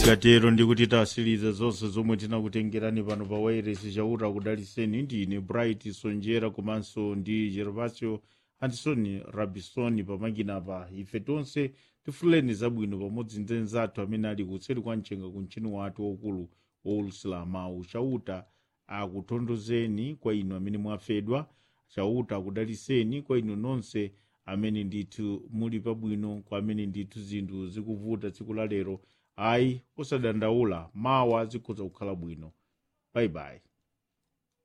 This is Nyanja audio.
tikatero ndikuti tasiriza zonse zomwe tinakutengerani pano pa wairesi chauta kudaliseni ndine bright sonjera komanso ndi gervasio anderson rabisoni pamakina ife tonse tifuleni zabwino pamodzi ndi nzathu amene ali kuseri kwa mchenga ku mchini wathu waukulu woulusila mawu chauta akutondozeni kwa inu amene mwafedwa chauta akudaliseni kwa inu nonse amene ndithu muli pabwino kwa amene ndithu zinthu zikuvuta tsiku la lero ayi osadandaula mawa zikhoza kukhala bwino bayibayi